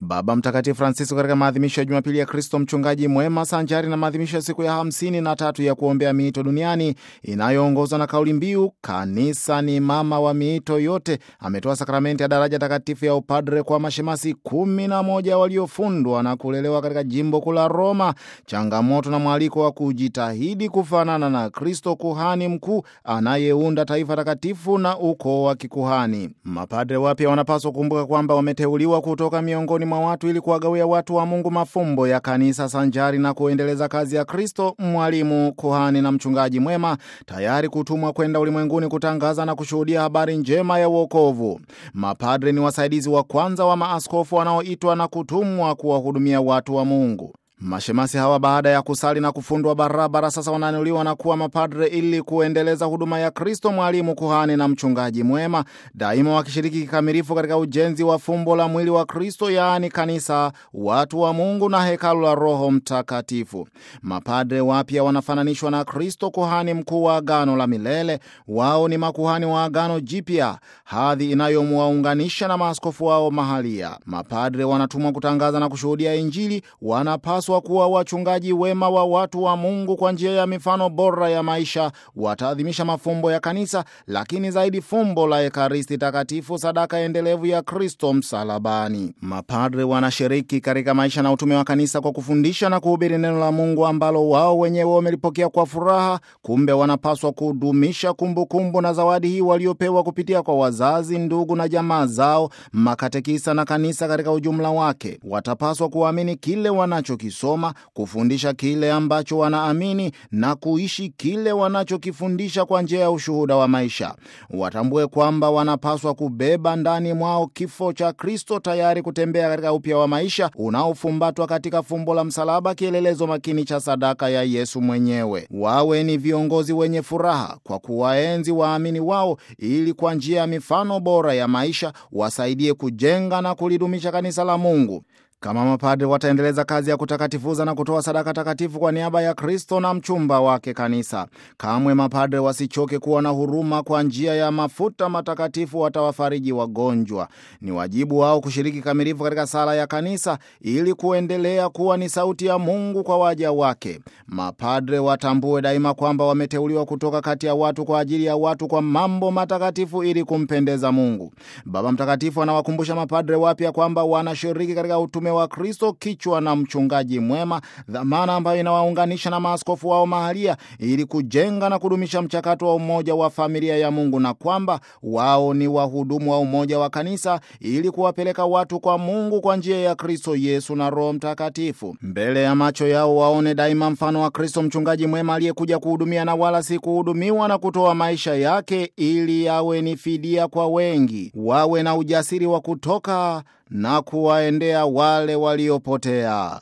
Baba Mtakatifu Francisco katika maadhimisho ya Jumapili ya Kristo mchungaji mwema sanjari na maadhimisho ya siku ya hamsini na tatu ya kuombea miito duniani inayoongozwa na kauli mbiu kanisa ni mama wa miito yote, ametoa sakramenti ya daraja takatifu ya upadre kwa mashemasi kumi na moja waliofundwa na kulelewa katika jimbo kuu la Roma, changamoto na mwaliko wa kujitahidi kufanana na Kristo kuhani mkuu anayeunda taifa takatifu na ukoo wa kikuhani. Mapadre wapya wanapaswa kukumbuka kwamba wameteuliwa kutoka miongoni mwa watu ili kuwagawia watu wa Mungu mafumbo ya kanisa sanjari na kuendeleza kazi ya Kristo, mwalimu, kuhani na mchungaji mwema, tayari kutumwa kwenda ulimwenguni kutangaza na kushuhudia habari njema ya uokovu. Mapadre ni wasaidizi wa kwanza wa maaskofu wanaoitwa na kutumwa kuwahudumia watu wa Mungu. Mashemasi hawa baada ya kusali na kufundwa barabara, sasa wanaanuliwa na kuwa mapadre ili kuendeleza huduma ya Kristo, mwalimu, kuhani na mchungaji mwema, daima wakishiriki kikamilifu katika ujenzi wa fumbo la mwili wa Kristo, yaani kanisa, watu wa Mungu na hekalu la Roho Mtakatifu. Mapadre wapya wanafananishwa na Kristo, kuhani mkuu wa agano la milele. Wao ni makuhani wa agano jipya, hadhi inayowaunganisha na maaskofu wao mahalia. Mapadre wanatumwa kutangaza na kushuhudia Injili, wanapaswa kuwa wachungaji wema wa watu wa Mungu kwa njia ya mifano bora ya maisha. Wataadhimisha mafumbo ya kanisa, lakini zaidi fumbo la Ekaristi Takatifu, sadaka endelevu ya Kristo msalabani. Mapadre wanashiriki katika maisha na utume wa kanisa kwa kufundisha na kuhubiri neno la Mungu ambalo wao wenyewe wamelipokea kwa furaha. Kumbe wanapaswa kudumisha kumbukumbu kumbu na zawadi hii waliopewa kupitia kwa wazazi, ndugu na jamaa zao, makatekisa na kanisa katika ujumla wake. Watapaswa kuamini kile wanacho kisoma kufundisha kile ambacho wanaamini na kuishi kile wanachokifundisha kwa njia ya ushuhuda wa maisha. Watambue kwamba wanapaswa kubeba ndani mwao kifo cha Kristo, tayari kutembea katika upya wa maisha unaofumbatwa katika fumbo la msalaba, kielelezo makini cha sadaka ya Yesu mwenyewe. Wawe ni viongozi wenye furaha kwa kuwaenzi waamini wao, ili kwa njia ya mifano bora ya maisha wasaidie kujenga na kulidumisha kanisa la Mungu. Kama mapadre wataendeleza kazi ya kutakatifuza na kutoa sadaka takatifu kwa niaba ya Kristo na mchumba wake kanisa. Kamwe mapadre wasichoke kuwa na huruma. Kwa njia ya mafuta matakatifu watawafariji wagonjwa. Ni wajibu wao kushiriki kamilifu katika sala ya kanisa ili kuendelea kuwa ni sauti ya Mungu kwa waja wake. Mapadre watambue daima kwamba wameteuliwa kutoka kati ya watu kwa ajili ya watu kwa mambo matakatifu ili kumpendeza Mungu. Baba Mtakatifu anawakumbusha mapadre wapya kwamba wanashiriki katika utume wa Kristo, kichwa na mchungaji mwema, dhamana ambayo inawaunganisha na maaskofu wao mahalia ili kujenga na kudumisha mchakato wa umoja wa familia ya Mungu, na kwamba wao ni wahudumu wa umoja wa kanisa ili kuwapeleka watu kwa Mungu kwa njia ya Kristo Yesu na Roho Mtakatifu. Mbele ya macho yao waone daima mfano wa Kristo, mchungaji mwema aliyekuja kuhudumia na wala si kuhudumiwa, na kutoa maisha yake ili yawe ni fidia kwa wengi. Wawe na ujasiri wa kutoka na kuwaendea wale waliopotea.